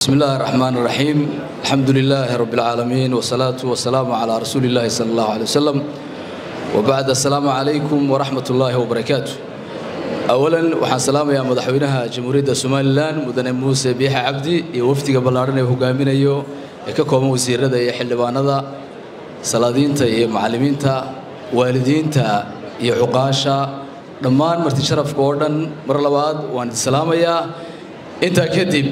بسم الله الرحمن الرحيم الحمد لله رب العالمين والصلاة والسلام على رسول الله صلى الله عليه وسلم وبعد السلام عليكم ورحمة الله وبركاته أولا وحان سلام يا مدحوينها جمهورية سوماليلان مدن موسى بيحة عبدي يوفتي قبل عرنا هقامين أيو ككوم وزير هذا يحل بانا سلادين تا معلمين تا والدين تا يعقاشا dhammaan marti sharafka oo dhan mar labaad waan idin salaamayaa intaa kadib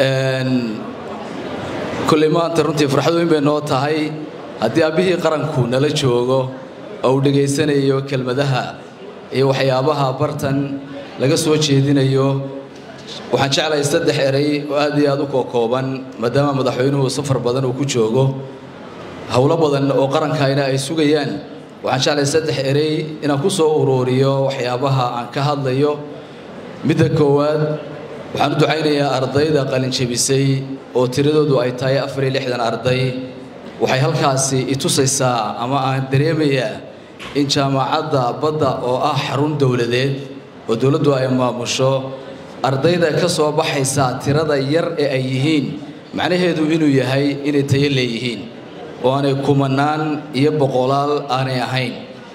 kolley maanta runtii farxad weyn bay noo tahay haddii aabihii qaranku nala joogo oo uu dhegaysanayo kelmadaha iyo waxyaabaha bartan laga soo jeedinayo waxaan jeclahay saddex erey oo aad iyo aad u kookooban maadaama madaxweynuhu safar badan uu ku joogo howlo badan oo qarankayna ay sugayaan waxaan jeclahay saddex erey inaan ku soo uruuriyo waxyaabaha aan ka hadlayo midda koowaad waxaan u ducaynayaa ardayda qalinjebisay oo tiradoodu ay tahay afar iyo lixdan arday waxay halkaasi i tusaysaa ama aan dareemayaa in jaamacadda badda oo ah xarun dowladeed oo dowladdu ay maamusho ardayda ka soo baxaysa tirada yar ee ay yihiin macnaheedu inuu yahay inay tayo leeyihiin oo aanay kumanaan iyo boqolaal aanay ahayn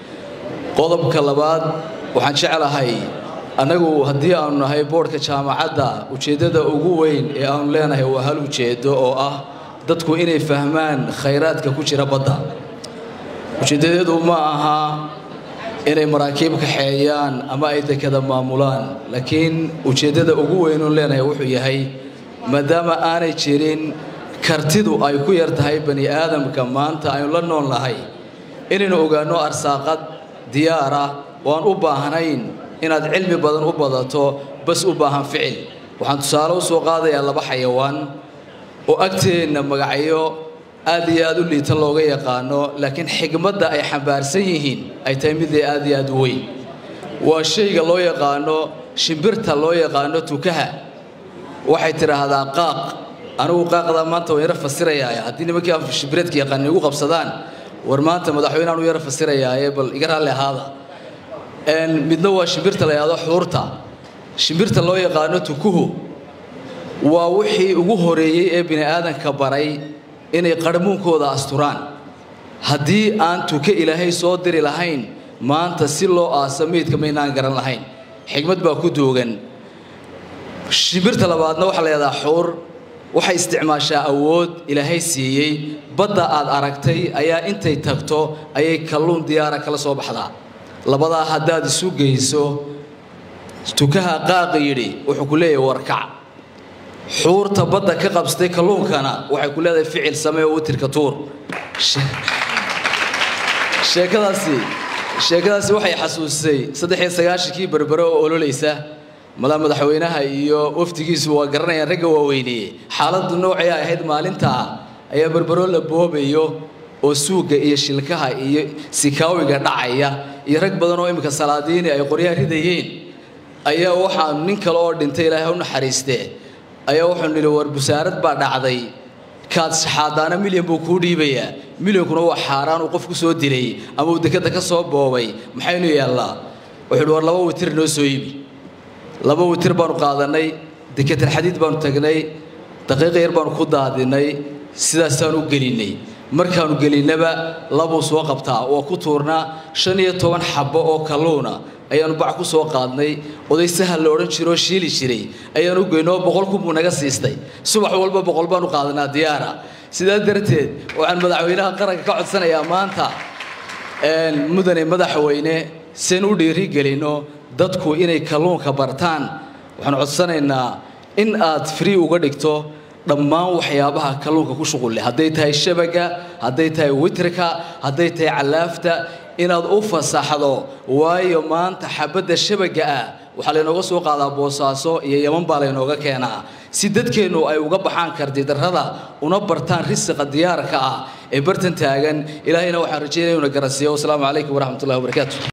qodobka labaad waxaan jeclahay annagu haddii aanu nahay boodhka jaamacadda ujeeddada ugu weyn ee aanu leenahay waa hal ujeeddo oo ah dadku inay fahmaan khayraadka ku jira badda ujeeddadeedu ma aha inay maraakiib kaxeeyaan ama ay dekada maamulaan laakiin ujeeddada ugu weyn uun leenahay wuxuu yahay maadaama aanay jirin kartidu ay ku yar tahay bani aadamka maanta aynu la nool nahay inaynu ogaanno arsaaqad diyaara oo aan u baahnayn inaad cilmi badan u badato bas u baahan ficil waxaan tusaale u soo qaadayaa laba xayawaan oo agteenna magacyo aad iyo aad u liita looga yaqaano laakiin xigmadda ay xambaarsan yihiin ay tahay mid aad iyo aad u weyn waa shayga loo yaqaano shimbirta loo yaqaano tukaha waxay tidhaahdaa qaaq anigu qaaqdaa maanta waan yaro fasirayaa haddii nimankii aan shimbireedka yaqaan igu qabsadaan war maanta madaxweyneaan u yaro fasirayaaye bal iga raalli ahaada midna waa shimbirta la yidhahdo xuurta shimbirta loo yaqaano tukuhu waa wixii ugu horeeyey ee bini aadanka baray inay qarmuunkooda asturaan haddii aan tuke ilaahay soo diri lahayn maanta si loo aasa meydka maynaan garan lahayn xigmad baa ku duugan shimbirta labaadna waxaa la yidhahdaa xuur waxay isticmaashaa awood ilaahay siiyey badda aad aragtay ayaa intay tagto ayay kalluun diyaara kala soo baxdaa labadaa haddaad isu geyso tukaha qaaqi yidhi wuxuu ku leeyahay warkac xuurta badda ka qabsatay kalluunkana waxay ku leedahay ficil samee oo utirka tuur sheekadaasi sheekadaasi waxay xasuusisay saddex iyo sagaashankii berbere oo ololaysa madax madaxweynaha iyo wafdigiisu waa garanayaan ragga waaweyneeye xaaladdu noocay ahayd maalintaa ayaa berberoo la boobayo oo suugga iyo shilkaha iyo sikaawiga dhacaya iyo rag badan oo iminka salaadiini ay qoryaha ridayeen ayaa waxaa nin kale oo dhintay ilaahay u naxariistee ayaa wuxuu nidhi war busaarad baa dhacday kaad shaxaadaana milyan buu kuu dhiibayaa milyankuna waa xaaraan uu qof ku soo dilay ama uu dekadda ka soo boobay maxaynu yaallaa wuxuu hi war laba witir noo soo iibi laba witir baanu qaadannay dekatalxadiid baanu tagnay daqiiqa yar baanu ku daadinay sidaasaan u gelinnay markaanu gelinnaba labuu soo qabtaa waa ku tuurnaa shan iyo toban xabbo oo kalluuna ayaanu bac ku soo qaadnay oday sahal la odhan jiro oo shiili jiray ayaanu u geynoo boqol kun buu naga siistay subax walba boqol baanu qaadanaa diyaara sidaa darteed waxaan madaxweynaha qaranka ka codsanayaa maanta mudane madaxweyne seen u dhiiri gelinno dadku inay kalluunka bartaan waxaan codsanaynaa in aad free uga dhigto dhammaan waxyaabaha kalluunka ku shuqul leh hadday tahay shabaga hadday tahay witrka hadday tahay callaafta inaad u fasaxdo waayo maanta xabadda shabaga ah waxaa laynooga soo qaadaa boosaaso iyo yaman baa laynooga keenaa si dadkeennu ay uga baxaan kardidarrada una bartaan risiqa diyaarka ah ee bartan taagan ilaahayna waxaan rajaynaya una garansiiyo wasalaamu calaykum waraxmatullahi wabarakaatu